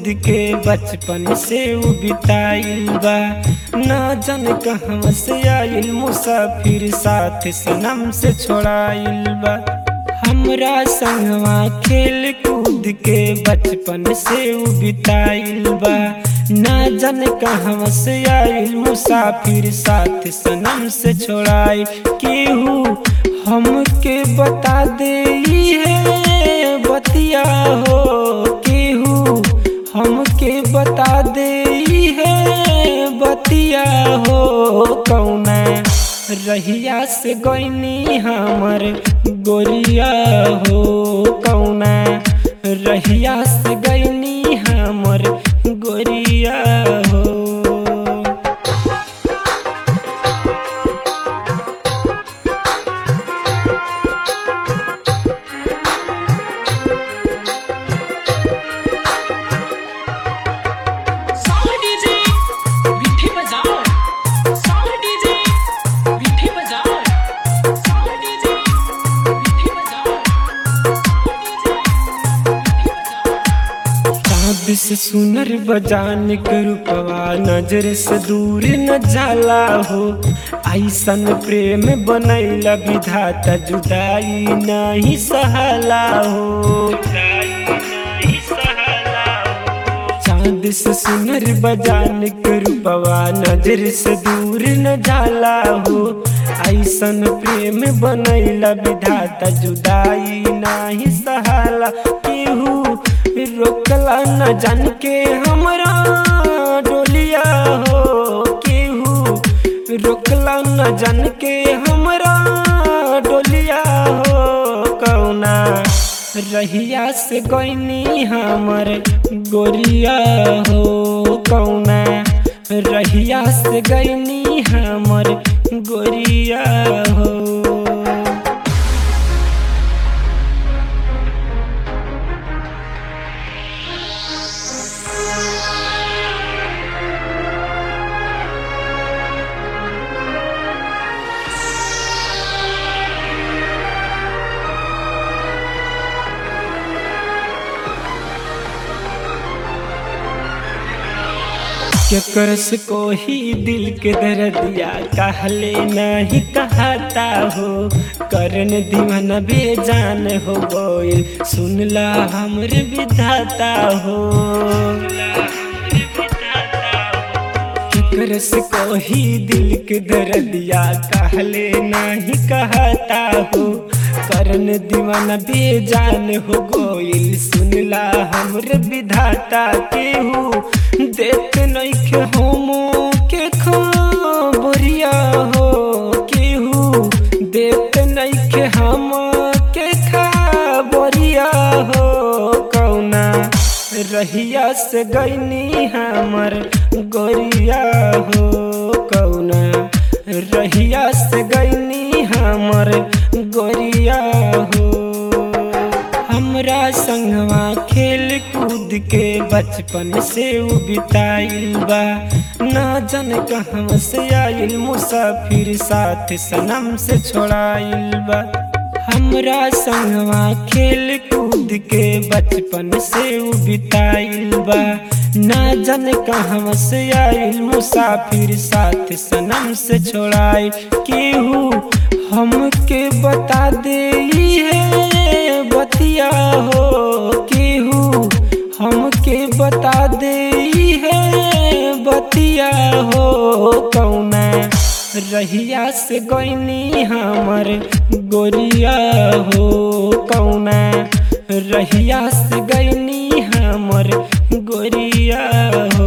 कूद के बचपन से उ बिताइल बा ना जन कहवा से आइल मुसाफिर साथ सनम से छोड़ाइल बा हमरा संगवा खेल कूद के बचपन से उ बिताइल बा ना जन कहवा से आइल मुसाफिर साथ सनम से छोड़ाई केहू हमके बता दे है बतिया हो केहू हमके बता दे है बतिया हो कौना रहिया से गईनी हमर गोरिया हो कौना रहिया से गईनी हमर गोरिया हो साउंड डीजे विठी बजाओ साउंड डीजे विठी बजाओ साउंड डीजे विठी बजाओ साउंड डीजे विठी बजाओ चाँद से सुनर बजान के रूपवा नजर से दूर न जाला हो ऐसन प्रेम बनैला विधाता जुदाई नहीं सहाला हो चांद से सुनर बजान के रूपवा नजर से दूर न जाला हो ऐसन प्रेम बनैला विधाता जुदाई नाही सहाला केहू रोकला न जान के हमरा डोलिया हो केहू रोकला न जान के हमरा डोलिया हो कौना रहिया से गईनी हमर गोरिया हो कौना रहिया से गईनी हमर गोरिया हो केकर से कोही दिल के दर्दिया कहले नहीं कहता हो करन दीवाना बेजान हो गोइल सुनला हमर विधाता हो केकर से कोही दिल के दर्दिया कहले नहीं कहता हो करन दीवाना बेजान हो गोइल सुनला हमर विधाता केहू देख नइखे होमो के खबरिया हो केहू देख नइखे हम के खबरिया हो कौना रहिया से गईनी हमर गोरिया हो कौना रहिया से गईनी हमर गोरिया हो हमरा संगवा खेल कूद के बचपन से उ बिताइल बा ना जन कहवा से आइल मुसाफिर साथ सनम से छोड़ाइल बा हमरा संगवा खेल कूद के बचपन से उ बिताइल बा ना जन कहवा से आइल मुसाफिर साथ सनम से छोड़ाई केहू हमके बता दे है बतिया हो केहू हमके बता दे है बतिया हो कौना रहिया से गईनी हमर गोरिया हो कौना रहिया से गईनी हमर गोरिया हो